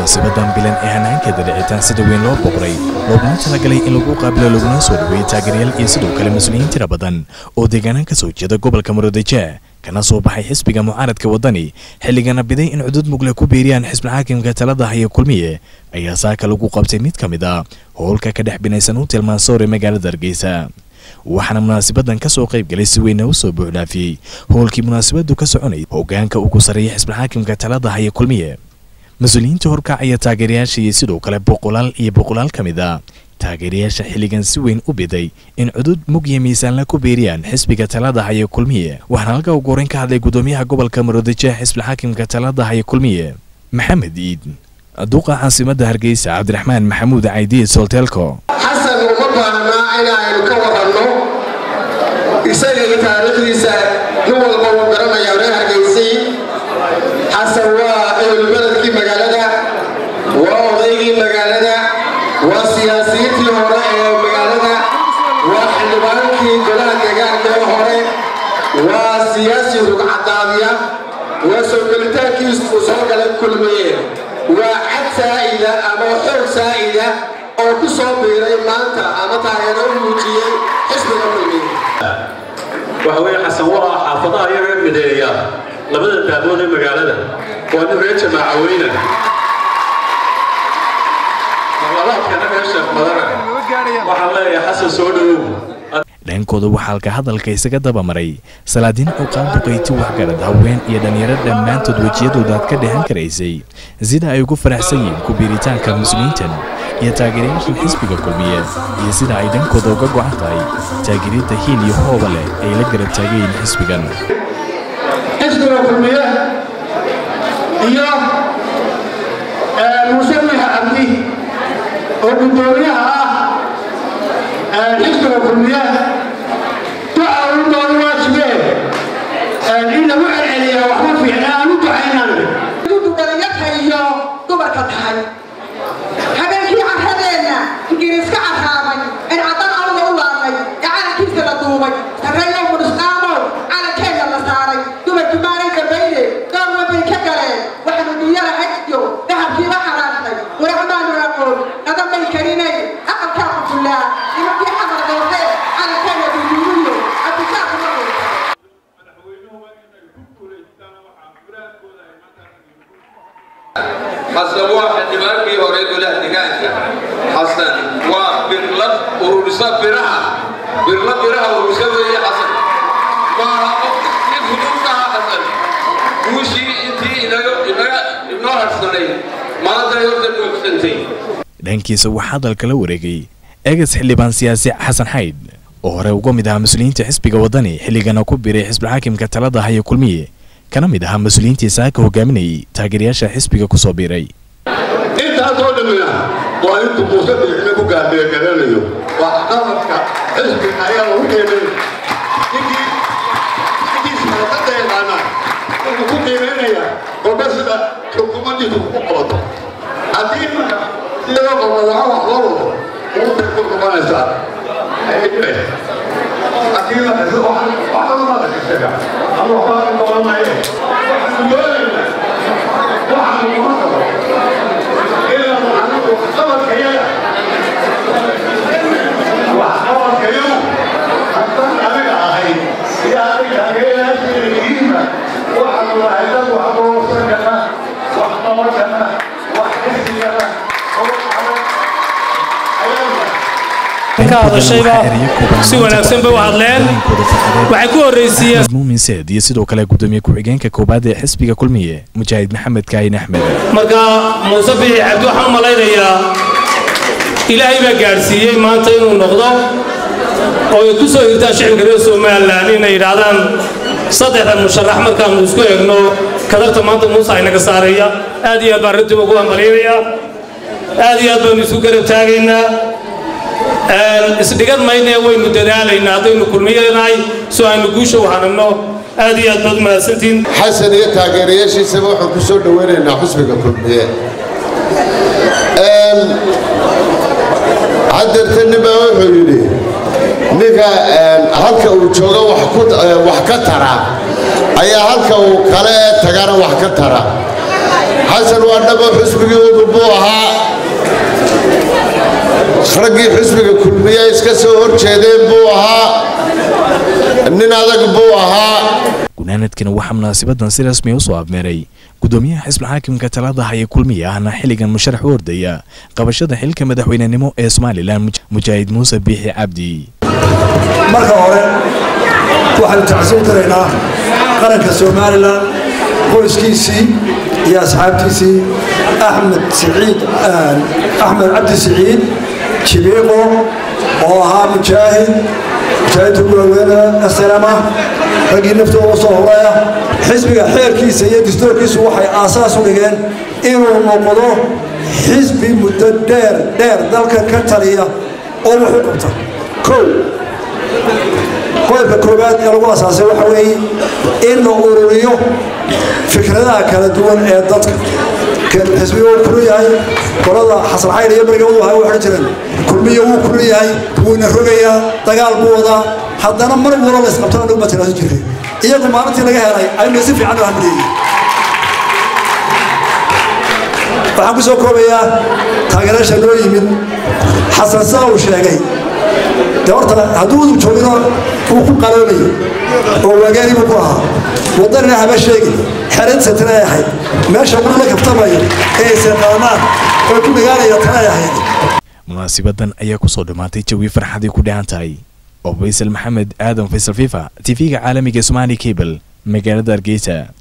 munaasabadan bilan ee hanaankeeda dhicitaan sida weyn loo boqray looguna talagalay in lagu qaabilo laguna soo dhaweeyey taageerayaal iyo sidoo kale mas-uuliyiin tira badan oo deegaanaan ka soo jeeda gobolka maroodijeeh kana soo baxay xisbiga mucaaradka waddani xilligana biday in cudud mugle ku biiriyaan xisbilxaakimka talada haya kulmiye ayaa saaka lagu qabtay mid ka mid a howlka ka dhex binaysan u tilmaansoore magaalada hargeysa waxaana munaasabadan ka soo qayb galay si weyna u soo buuxdhaafiyey howlkii munaasabadu ka soconayay hoggaanka ugu sarreeya xisbilxaakimka talada haya kulmiye mas-uuliyiinta horkacaya taageerayaasha iyo sidoo kale boqolaal iyo boqolaal ka mid a taageerayaasha xilligan si weyn u biday in cudud mug iyo miisaanla ku beeriyaan xisbiga talada haya kulmiye waxaana halka ugu horeyn ka hadlay gudoomiyaha gobolka maroodijeeh xisbilxaakimka talada haya kulmiye maxamed iid duqa caasimadda hargeysa cabdiraxmaan maxamuud caydiid solteelko xasan uma baahnaa inaynu ka waranno isaga iyo taariikhdiisa nin walba uu garanaya reer hargeysay xasan waa ehelbeledkii magaalada waa odaygii magaalada waa siyaasiyiintii hore ee magaalada waa xildhibaankii golaha deegaanka ee hore waa siyaasi rugcadaadiya waa soo gelitaankiis uu soo galay kulmiye waa cad saa'ida ama xoog saa'ida oo ku soo biiray maanta ama taageero u muujiyey xisbiga kulmiye waxa weeye xasan waa xaafadaha iyaga mideeya labada daamood ee magaalada waa nin reer jamaaca weyna marlabaadkana reer sheekh madara waxaan leeyahay xasan soo dhowow dhankooda waxaa halka hadalka isaga dabamaray salaadiin cuqaal duqayti waxgarad haween iyo dhallinyaro dhammaantood wejiyadooda aad ka dhehan karaysay sida ay ugu faraxsan yihiin ku biiritaanka muslimiintan iyo taageerayaashan xisbiga kulmiye iyo sida ay dhankooda uga go'an tahay taageeridda hiil iyo hooba leh ay la garab taagayiin xisbigan xisbiga kulmiye iyo musawixa cabdi oo guddoomiyaha ah xisbiga kulmiye duca u doon waajibee in lagu celceliya waxma fiicna aan u ducaynan dhallinyarta iyo dumarka tahay habeenkii carradeenna ingiriiska carraabay in caddan awda u laabnay ee calankiisa la duubay sarreeyo mudhisqaamow calankeenna la saaray dumarkii maalin dambayne door wabay ka galeen waxaanu dunyada hajyo dahabkiiba xaraashnay waracmaanu aqoon nadan bay karinay aqalkaa qufullaa nimankii xamar doortee calankeenna duduumiyo abdisaaqu ma dhulta xasan waa xildhibaankii hore golaha deegaanka xasan waa birlad ururisa biraha birla biraha ururisa weeye xasan waa nin hudubkaha xasan guushii intii inaga inaga inoo harsanay maanta horta nuugsantay dhankiisa waxaa hadalka la wareegay eegas xildhibaan siyaasi xasan xayd oo hore uga mid ahaa mas-uuliyiinta xisbiga waddani xilligana ku biiray xisbilxaakimka talada haya kulmiye kana mid ahaa mas-uuliyiintii saaka hogaaminayay taageerayaasha xisbiga ku soo biiray intaasoo dhammina waa intuu muuse biixime ku gaadhiya garanayo waa qaladka xisbiga ayaa lagu qiimay ninkii ninkii siyaasadda yaqaana wuxuu ku qiimaynaya golba sida xukuumaddiisu ku qabato haddii sida qobadaha wax loo wado muusay ku qabanaysaa ayay dhibay haddii la dhiso waxba ma la isaga ama waxbaa ka qabanaye waxaanu doonaynaa waxaanu kuma qabo ka hadashayba si wanaagsan bay u hadleen waxay ku horraysiiyeen muumin seed iyo sidoo kale gudoomiye ku-xigeenka koobaad ee xisbiga kulmiye mujaahid maxamed kaahin axmed marka muuse bixi cabdi waxaan u malaynayaa ilaahay baa gaadhsiiyey maanta inuu noqdo oo ay ku soo hirtaan shicibka reer somalilan inay yidhaahdaan saddexda musharax markaannu isku eegno kadarta maanta muuse aynaga saaraya aad iyo aad baan arrintiiba ugu hambalyaynayaa aad iyo aad baanu isu garab taagaynaa isdhigan maynee waynu dadaalaynaa haddaynu kulmiyanahay soo aynu guusha u hananno aad iyo aad baad mahadsantihiin xasan iyo taageerayaashiisaba waxaan ku soo dhoweynaynaa xusbiga kulmiye hadeerta ninbaa wuxuu yidhi ninka halka uu jooga wax ka tara ayaa halka uu kale tagana wax ka tara xasan waa dhabo xusbigii udub buu ahaa raggii xusbiga kulmiye iska soo hor jeedeen buu ahaa nin adag buu ahaa gunaanadkana waxaa munaasibadan si rasmi u soo abmeeray gudoomiyaha xisbul xaakimka talada haya kulmiya ahna xilligan musharax u ordaya qabashada xilka madaxweynenimo ee somalilan mujaahid muuse biixi cabdi marka hore waxaanu tacsiin daraynaa qaranka somalilan qoyskiisii iyo asxaabtiisii axmed siciid axmed cabdi siciid jibiiqo oo ahaa mujaahid mujaahidka gulaweena asalama raggii naftooda u soo horaya xisbiga xeerkiisa iyo dastuurkiisu waxay aasaas u dhigeen inuu noqdo xisbi muddo dheer dheer dalkan ka taliya oo wax u qabta kow qodobka koowaad ee lagu asaasay waxa weeye in la ururiyo fikradaha kala duwan ee dadka xisbiga wuu kulu yahay qolada xasan xayr iyo bariga wadu waxay odhan jireen kulmiya wuu kulu yahay wuuna rogayaa dagaal buu wadaa haddana mar walba isqabtaan lagu matalaasan jiray iyagu maalintii laga helay aynu si fiican u hamleeyey waxaan ku soo koobayaa taageeraasha noo yimid xasan saa uu sheegay de horta hadduu udub joogino wuu ku qaloonayo oo waagaani buu ku ahaa waddanina haba sheegin xeradsa tana ay ahayd meesha wuu la kaftamayo ee isaqaanaan oo ku dhagaanaya tana ay ahayd munaasibadan ayaa kusoo dhammaatay jawi farxadii ku dhahan tahay oo faysal maxamed aadan faysal fifa tv-ga caalamiga somaali cable magaalada hargeysa